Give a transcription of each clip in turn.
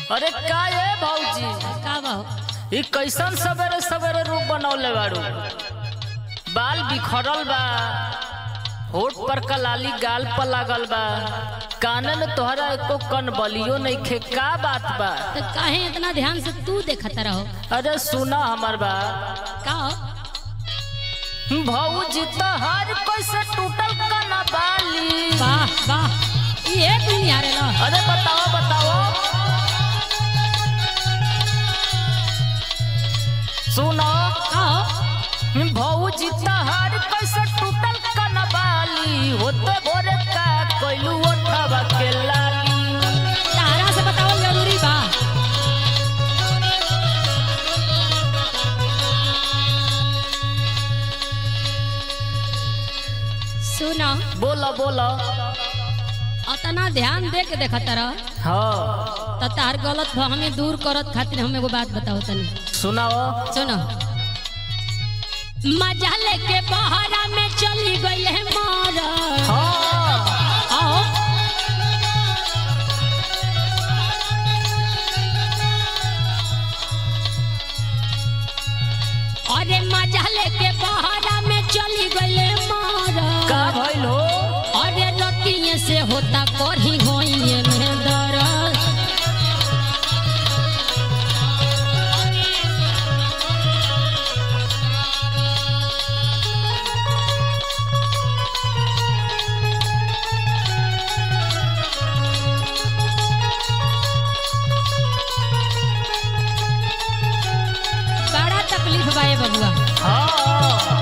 अरे का ये भौजी का बाहो ई कैसन सवेरे सवेरे रूप बनौले बाड़ू बाल बिखरल बा होठ पर कलाली गाल पर लागल बा काने में तोहरा एको कन बलियो नहीं खे का बात बा तो काहे इतना ध्यान से तू देखत रहो अरे सुना हमर बा का हो? भौजी तोहर कैसे टूटल कना बाली वाह वाह ये दुनिया रे लो अरे बताओ बताओ सुनो का हो? भौजी तहार कैसे टूटल कनबाली होते भोरे का कोइलू ओठवा के लाली तारा से बताओ जरूरी बा सुनो बोला बोला अतना ध्यान दे के देखत रह हाँ तो तार गलत हमें दूर करत खातिर हम एगो बात बताओ तनी सुनाओ सुनो मजा लेके बहरा में चली गई है मार हाँ आओ अरे मजा लेके बहरा में चली गई है मार का भइल हो अरे रतिये से होता करही होइए में दर्द बड़ा तकलीफ बा ये बबुआ हाँ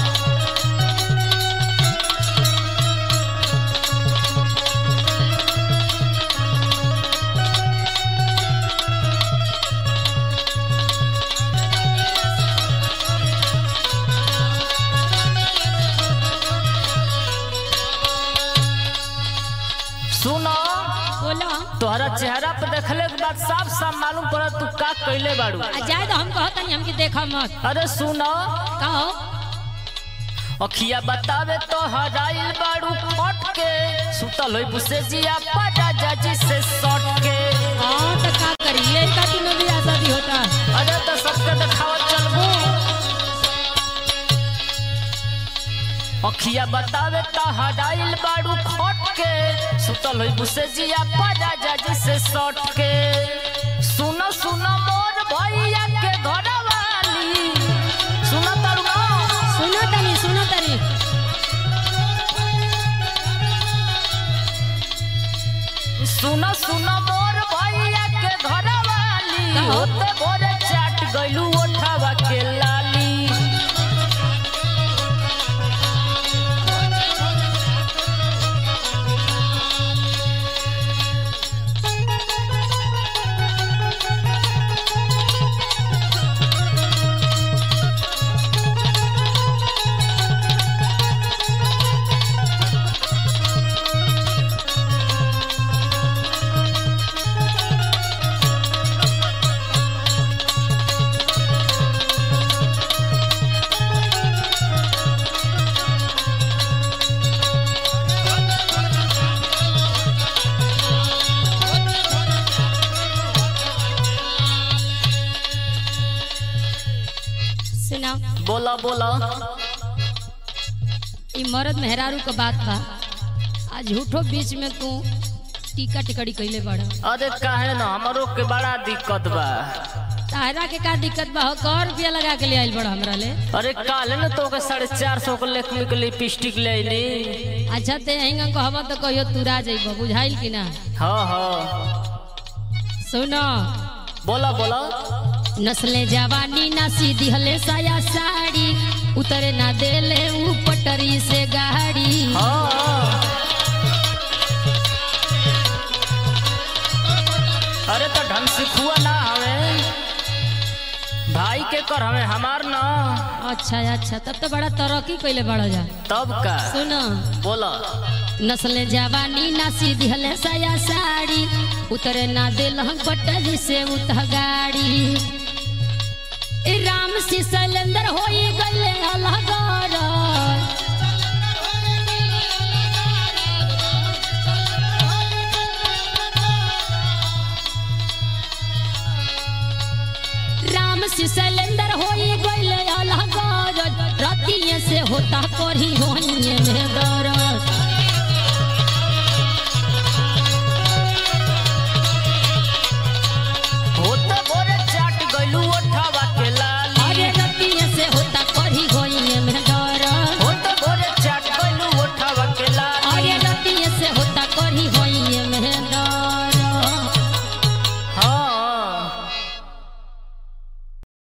सुनो बोलो तोहरा चेहरा पर देखले के बाद साफ साफ मालूम पड़ा तू का कैले बाड़ू आ जाए तो हम कहतनी हमके देखा मत अरे सुनो कहो अखिया बतावे तो हराइल बाड़ू फट के सुतल होई बुसे जिया पड़ा जाजी से सट के हाँ तो का करिए का दिनों भी शादी होता अरे तो सबके देखावत चलबू अखिया बतावे तो हराइल बाड़ू फट के सुतल होई बुसे जिया पड़ा जाजी से सट के सुनो सुनो मोर भैया के घर वाली सुनो तरुआ सुनो तनी सुनो तनी सुनो सुनो मोर भैया के घर वाली कहो। होते भोरे चाट गइलू ओठावा के लाली सुनाओ बोला बोला ई मर्द मेहरारू का बात बा आज झूठो बीच में तू टीका टिकड़ी कैले बड़ा अरे काहे ना हमरो के बड़ा दिक्कत बा तारा के का दिक्कत बा हो कौ रुपया लगा के ले आइल बड़ा हमरा ले अरे काले ना तो के साढ़े चार सौ के लेखमी के लिपस्टिक ले ली अच्छा ते हिंगा कहबा तो कहियो तुरा जइबो बुझाइल कि ना हाँ हाँ सुनो बोला बोला नस्ले जवानी ना सीधी हले साया साड़ी उतरे ना देले ऊ पटरी से गाड़ी हाँ अरे तो ढंग से खुआ ना हमें भाई के कर हमें हमार ना अच्छा अच्छा तब तो बड़ा तरक्की कैले बड़ा जा तब का सुनो बोला नस्ले जवानी ना सीधी हले साया साड़ी उतरे ना दिल पटरी से उतह गाड़ी ए राम सी सैलेंदर होई गले अलगार में दम